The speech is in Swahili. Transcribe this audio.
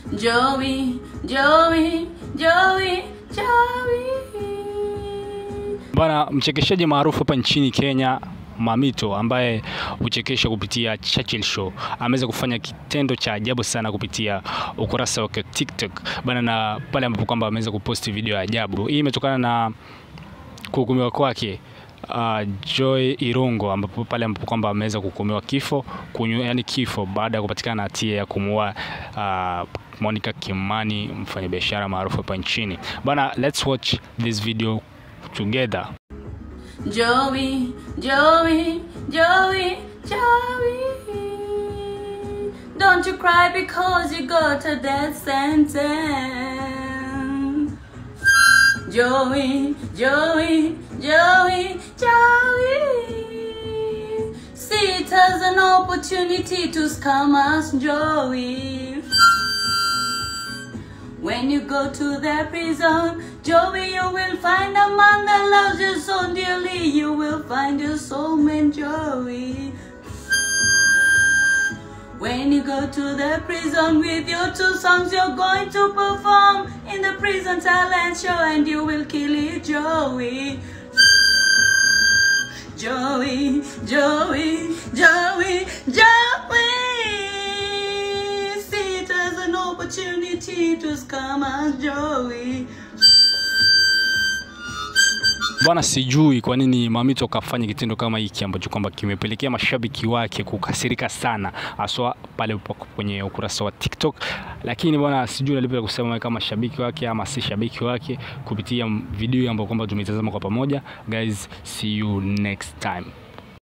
Joey, Joey, Joey, Joey. Bwana mchekeshaji maarufu hapa nchini Kenya Mamito ambaye huchekesha kupitia Churchill Show ameweza kufanya kitendo cha ajabu sana kupitia ukurasa wake wa TikTok bana, na pale ambapo kwamba ameweza kuposti video ya ajabu. Hii imetokana na kuhukumiwa kwake uh, Joy Irungo ambapo pale ambapo kwamba ameweza kuhukumiwa kifo kunyu, yani kifo baada ya kupatikana na hatia ya kumuua uh, Monica Kimani mfanyabiashara maarufu hapa nchini bana. Let's watch this video together. Joey, Joey, Joey, Joey. Don't you cry because you got a death sentence. Joey, Joey, Joey, Joey. See it as an opportunity to scam us, Joey. When you go to the prison, Joey, you will find a man that loves you so dearly. You will find your soulmate, Joey. When you go to the prison with your two songs, you're going to perform in the prison talent show, and you will kill it, Joey. Joey, Joey, Joey, Joey. See it as an opportunity to scam us, Joey. Bwana, sijui kwa nini Mamito kafanya kitendo kama hiki ambacho kwamba kimepelekea mashabiki wake kukasirika sana, haswa pale kwenye ukurasa wa TikTok. Lakini bwana, sijui nalipa kusema kama shabiki wake ama si shabiki wake kupitia video ambayo kwamba tumeitazama kwa pamoja. Guys, see you next time.